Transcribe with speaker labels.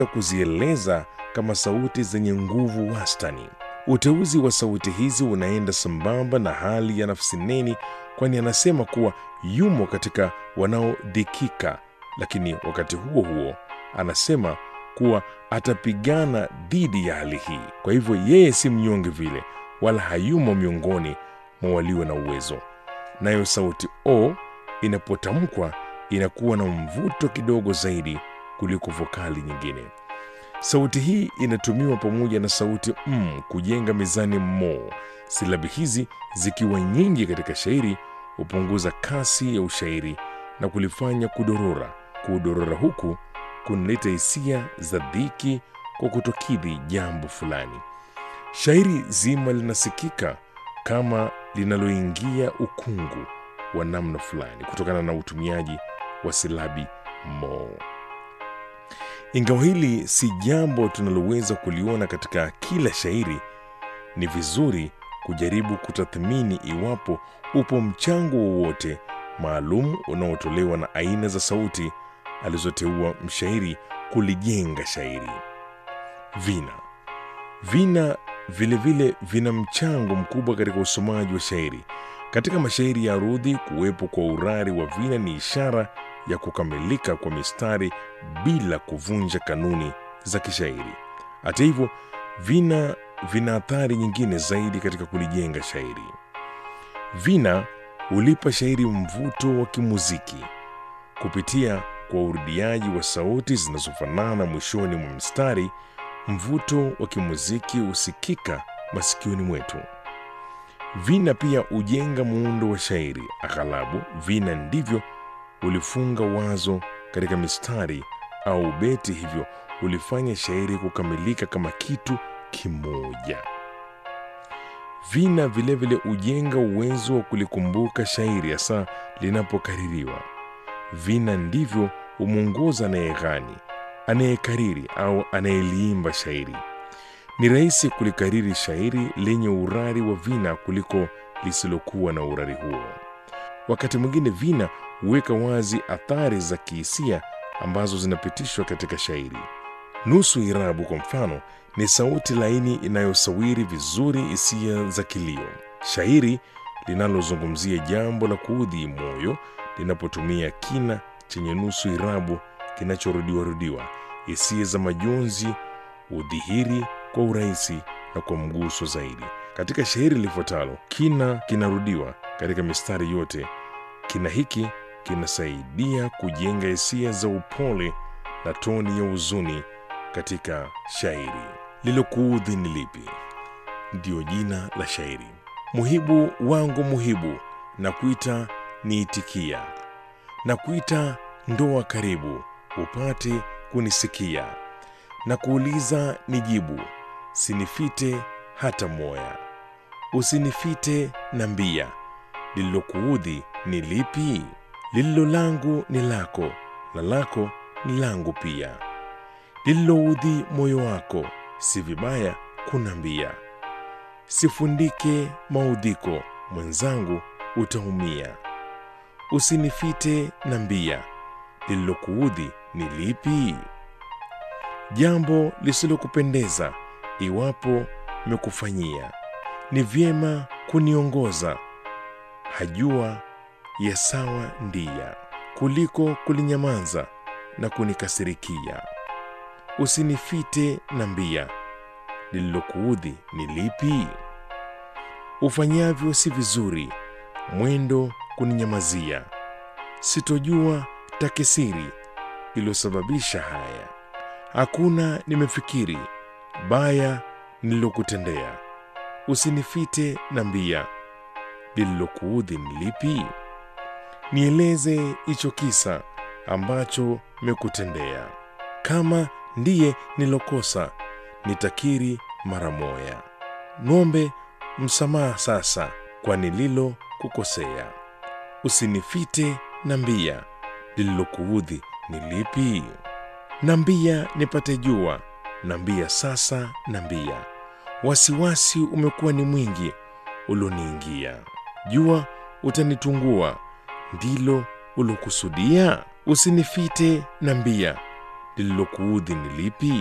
Speaker 1: kuzieleza kama sauti zenye nguvu wastani. Uteuzi wa sauti hizi unaenda sambamba na hali ya nafsi neni, kwani anasema kuwa yumo katika wanaodhikika, lakini wakati huo huo anasema kuwa atapigana dhidi ya hali hii. Kwa hivyo yeye si mnyonge vile, wala hayumo miongoni mwa walio na uwezo. Nayo sauti o inapotamkwa inakuwa na mvuto kidogo zaidi kuliko vokali nyingine. Sauti hii inatumiwa pamoja na sauti m kujenga mizani mo. Silabi hizi zikiwa nyingi katika shairi hupunguza kasi ya ushairi na kulifanya kudorora. Kudorora huku kunaleta hisia za dhiki kwa kutokidhi jambo fulani. Shairi zima linasikika kama linaloingia ukungu wa namna fulani kutokana na utumiaji wa silabi mo. Ingawa hili si jambo tunaloweza kuliona katika kila shairi, ni vizuri kujaribu kutathmini iwapo upo mchango wowote maalum unaotolewa na aina za sauti alizoteua mshairi kulijenga shairi. Vina vina vilevile vile vina mchango mkubwa katika usomaji wa shairi. Katika mashairi ya arudhi, kuwepo kwa urari wa vina ni ishara ya kukamilika kwa mistari bila kuvunja kanuni za kishairi. Hata hivyo, vina vina athari nyingine zaidi katika kulijenga shairi. Vina hulipa shairi mvuto wa kimuziki kupitia kwa urudiaji wa sauti zinazofanana mwishoni mwa mstari. Mvuto wa kimuziki husikika masikioni mwetu. Vina pia hujenga muundo wa shairi. Aghalabu vina ndivyo ulifunga wazo katika mistari au beti, hivyo ulifanya shairi kukamilika kama kitu kimoja. Vina vilevile hujenga uwezo wa kulikumbuka shairi hasa linapokaririwa. Vina ndivyo humwongoza anayeghani, anayekariri au anayeliimba shairi. Ni rahisi kulikariri shairi lenye urari wa vina kuliko lisilokuwa na urari huo. Wakati mwingine vina huweka wazi athari za kihisia ambazo zinapitishwa katika shairi. Nusu irabu, kwa mfano, ni sauti laini inayosawiri vizuri hisia za kilio. Shairi linalozungumzia jambo la kuudhi moyo linapotumia kina chenye nusu irabu kinachorudiwarudiwa, hisia za majonzi udhihiri kwa urahisi na kwa mguso zaidi. Katika shairi lifuatalo, kina kinarudiwa katika mistari yote. Kina hiki kinasaidia kujenga hisia za upole na toni ya huzuni katika shairi. Lilokuudhi ni lipi? Ndiyo jina la shairi. Muhibu wangu muhibu, na kuita niitikia, na kuita ndoa karibu, upate kunisikia, na kuuliza nijibu, sinifite hata moya, usinifite na mbia, lililokuudhi ni lipi? Lililo langu ni lako, na lako ni langu pia. Lililoudhi moyo wako, si vibaya kunambia. Sifundike maudhiko, mwenzangu utaumia. Usinifite na mbia, lililokuudhi ni lipi? Jambo lisilokupendeza iwapo mekufanyia, ni vyema kuniongoza, hajua ya sawa ndia, kuliko kulinyamaza na kunikasirikia. Usinifite na mbia, lililokuudhi ni lipi? Ufanyavyo si vizuri, mwendo kuninyamazia, sitojua takisiri iliyosababisha haya. Hakuna nimefikiri baya nililokutendea, usinifite na mbia, lililokuudhi ni lipi? Nieleze hicho kisa ambacho mekutendea, kama ndiye nilokosa nitakiri mara moya. Ng'ombe msamaha sasa kwa nililo kukosea, usinifite na mbia, lililokuudhi ni lipi? Nambia nipate jua, nambia sasa, nambia wasiwasi umekuwa ni mwingi ulioniingia. Jua utanitungua, ndilo ulokusudia? Usinifite nambia, lililokuudhi ni lipi?